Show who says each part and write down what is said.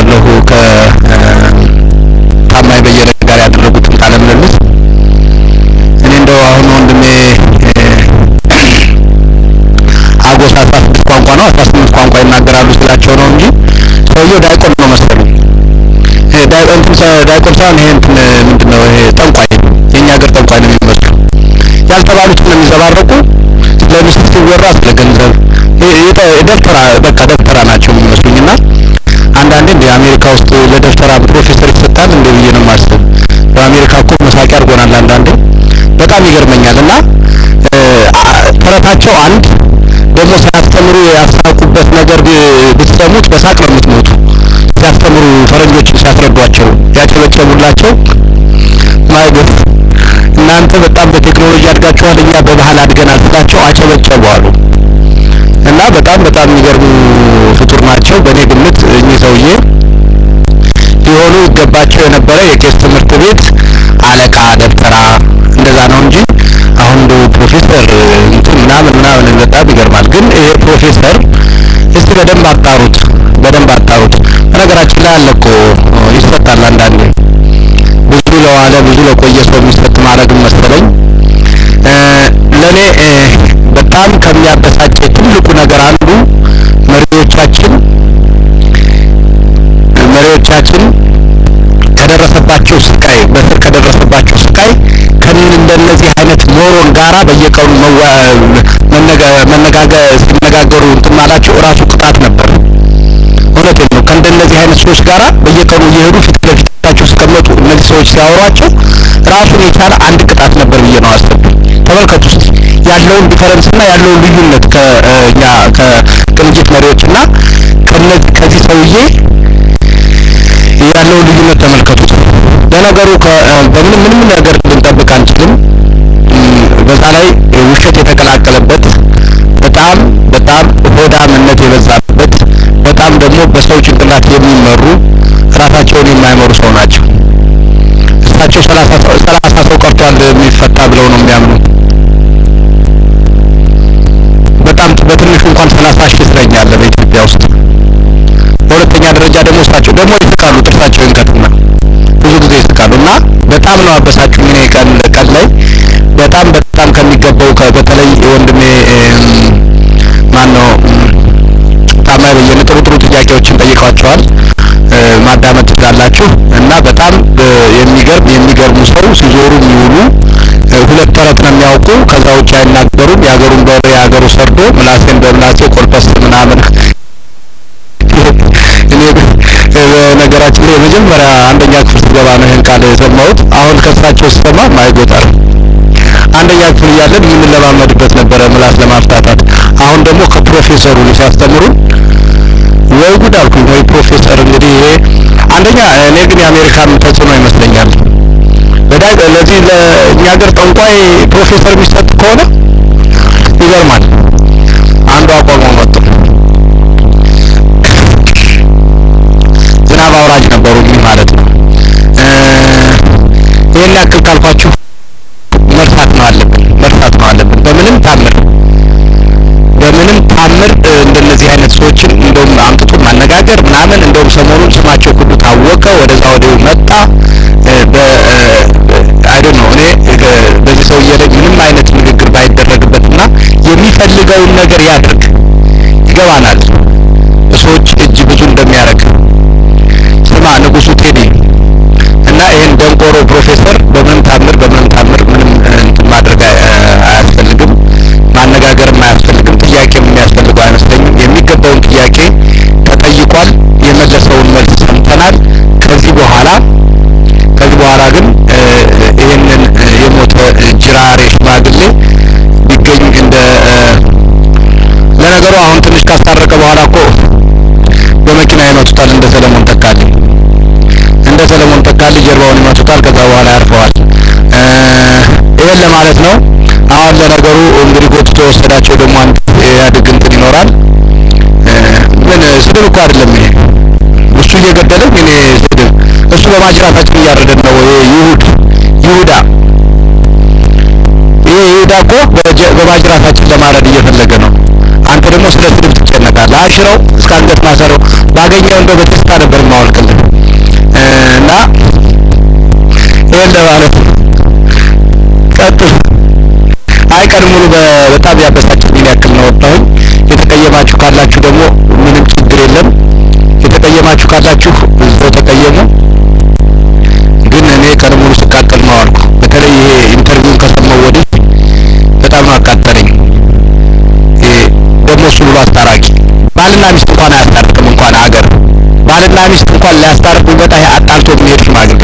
Speaker 1: አመሰግናለሁ ከታማኝ በየነ ጋር ያደረጉትን ቃለ ምልልስ። እኔ እንደው አሁን ወንድሜ አጎስ አስራ ስድስት ቋንቋ ነው አስራ ስምንት ቋንቋ ይናገራሉ ስላቸው ነው እንጂ ሰውየው ዳይቆን ነው መሰሉኝ። ዳይቆን ዳይቆን ሳይሆን ይሄ እንትን ምንድን ነው ይሄ ጠንቋይ፣ የእኛ ሀገር ጠንቋይ ነው የሚመስሉ ያልተባሉትን ነው የሚዘባረቁ። ስለ ሚስት ሲወራ ስለ ገንዘብ ደብተራ በቃ ደብተራ ናቸው የሚመስሉኝ እና አንዳንዴ እንደ አሜሪካ ውስጥ ለደብተራ ፕሮፌሰር ይሰጣል እንደ ብዬ ነው የማስበው። በአሜሪካ እኮ መሳቂያ አድርጎናል አንዳንዴ በጣም ይገርመኛል። እና ተረታቸው አንድ ደግሞ ሲያስተምሩ ያሳቁበት ነገር ብትሰሙት በሳቅ ነው የምትሞቱ። ሲያስተምሩ ፈረንጆችን ሲያስረዷቸው ያጨበጨቡላቸው ማይገፍ እናንተ በጣም በቴክኖሎጂ አድጋችኋል፣ እኛ በባህል አድገናል ስላቸው አጨበጨቡ አሉ። እና በጣም በጣም የሚገርሙ ፍጡር ናቸው። በእኔ ግምት እኚህ ሰውዬ ሊሆኑ ይገባቸው የነበረ የቄስ ትምህርት ቤት አለቃ ደብተራ እንደዛ ነው እንጂ አሁን እንደ ፕሮፌሰር እንትን ምናምን ምናምን በጣም ይገርማል። ግን ይሄ ፕሮፌሰር እስቲ በደንብ አጣሩት፣ በደንብ አጣሩት። በነገራችን ላይ አለ እኮ ይሰጣል አንዳንዴ ብዙ ለዋለ ብዙ ለቆየ ሰው የሚሰጥ ማድረግም መሰለኝ ለእኔ በጣም ከሚያበሳጨ ትልቁ ነገር አንዱ መሪዎቻችን መሪዎቻችን ከደረሰባቸው ስቃይ በስር ከደረሰባቸው ስቃይ ከእንደነዚህ አይነት ሞሮን ጋራ በየቀኑ መነጋገር ሲነጋገሩ እንትን ማላቸው እራሱ ቅጣት ነበር። እውነቴን ነው። ከእንደነዚህ አይነት ሰዎች ጋራ በየቀኑ እየሄዱ ፊት ለፊታቸው ሲቀመጡ እነዚህ ሰዎች ሲያወሯቸው ራሱን የቻለ አንድ ቅጣት ነበር ብዬ ነው አሰብኩኝ። ተመልከቱ እስቲ ያለውን ዲፈረንስ እና ያለውን ልዩነት ከእኛ ከቅንጅት መሪዎች እና ከዚህ ሰውዬ ያለውን ልዩነት ተመልከቱት። ለነገሩ በምንም ምንም ነገር ልንጠብቅ አንችልም። በዛ ላይ ውሸት የተቀላቀለበት በጣም በጣም ሆዳምነት የበዛበት በጣም ደግሞ በሰው ጭንቅላት የሚመሩ ራሳቸውን የማይመሩ ሰው ናቸው። እሳቸው ሰላሳ ሰው ቀርቷል የሚፈታ ብለው ነው የሚያምኑ። በጣም በትንሹ እንኳን ሰላሳ ሺህ እስረኛ አለ በኢትዮጵያ ውስጥ። በሁለተኛ ደረጃ ደግሞ እሳቸው ደግሞ ይስቃሉ፣ ጥርሳቸውን ይንከትና ብዙ ጊዜ ይስቃሉ። እና በጣም ነው አበሳጩኝ። እኔ ቀን ቀን ላይ በጣም በጣም ከሚገባው በተለይ ወንድሜ ማን ነው ታማኝ በየነ ጥሩ ጥሩ ጥያቄዎችን ጠይቋቸዋል። ማዳመጥ ትችላላችሁ። እና በጣም የሚገርም የሚገርሙ ሰው ሲዞሩ የሚውሉ ሁለት ተረት ነው የሚያውቁ። ከዛ ውጭ አይናገሩም። የሀገሩን በሬ የሀገሩ ሰርዶ ምላሴን በምላሴ ቆልፈስ ምናምን እኔ ነገራችን ላይ የመጀመሪያ አንደኛ ክፍል ስገባ ነው ይህን ቃል የሰማሁት። አሁን ከሳቸው ስሰማ ማይጎጣል አንደኛ ክፍል እያለን የምንለማመድበት ነበረ ምላስ ለማፍታታት። አሁን ደግሞ ከፕሮፌሰሩ ሲያስተምሩን ወይ ጉድ አልኩኝ። ወይ ፕሮፌሰር እንግዲህ ይሄ አንደኛ እኔ ግን የአሜሪካን ተጽዕኖ ይመስለኛል። በዳግ ለዚህ ለእኛ ሀገር ጠንቋይ ፕሮፌሰር የሚሰጥ ከሆነ ይገርማል። አንዱ አቋሞ መጡ። ዝናብ አውራጅ ነበሩ እኚህ ማለት ነው። ይህን ያክል ካልኳችሁ መርሳት ነው አለብን፣ መርሳት ነው አለብን። በምንም ታምር በምንም ታምር እንደነዚህ አይነት ሰዎችን እንደውም አምጥቶ ማነጋገር ምናምን እንደውም ሰሞኑን ስማቸው ሁሉ ታወቀ፣ ወደዛ ወዲሁ መጣ። አይዶን ነው እኔ በዚህ ሰውዬ ላይ ምንም አይነት ንግግር ባይደረግበትና የሚፈልገውን ነገር ያድርግ። ይገባናል ሰዎች እጅ ብዙ እንደሚያደርግ ስማ ንጉሱ ቴዲ እና ይህን ደንቆሮ ፕሮፌሰር በምንም ታምር በምንም ታምር ምንም እንትን ማድረግ አያስፈልግም፣ ማነጋገርም አያስፈልግም። ጥያቄም የሚያስፈልገው አይመስለኝም። የሚገባውን ጥያቄ ተጠይቋል። የመለሰውን መልስ ሰምተናል። ከዚህ በኋላ ከዚህ በኋላ ግን ይህንን የሞተ ጅራሬ ሽማግሌ ቢገኝ እንደ ለነገሩ አሁን ትንሽ ካስታረቀ በኋላ እኮ በመኪና ይመቱታል። እንደ ሰለሞን ተካልኝ እንደ ሰለሞን ተካልኝ ጀርባውን ይመቱታል። ከዛ በኋላ ያርፈዋል። ይሄን ለማለት ነው። አሁን ለነገሩ እንግዲህ ጎትቶ የወሰዳቸው ደግሞ አንድ የኢህአዴግ እንትን ይኖራል። ምን ስድብ እኮ አይደለም ይሄ እሱ እየገደለኝ እኔ ስድብ እሱ በማጅራታችን እያረደን ነው። ይሁድ ይሁዳ ይሄ ይሁዳ እኮ በማጅራታችን ለማረድ እየፈለገ ነው። አንተ ደግሞ ስለ ስድብ ትጨነቃለህ። በአሽረው እስከ አንገት ማሰረው ባገኘው እንደው በቴስታ ነበር የማወልቅልን እና ይሄን ለማለት ነው። ቀጥል። አይ ቀን ሙሉ በጣም ያበሳጭልኝ ያክል ነው ወጣሁኝ። የተቀየማችሁ ካላችሁ ደግሞ ምንም ችግር የለም። የተቀየማችሁ ካላችሁ እዛው ተቀየሙ። ግን እኔ ቀን ሙሉ ስቃጠል ነው አልኩ። በተለይ ይሄ ኢንተርቪውን ከሰማው ወዲህ በጣም ነው አቃጠለኝ። ይሄ ደግሞ እሱ ብሎ አስታራቂ ባልና ሚስት እንኳን አያስታርቅም። እንኳን ሀገር ባልና ሚስት እንኳን ሊያስታርቅ ቢመጣ ይሄ አጣልቶ የሚሄድ ሽማግሌ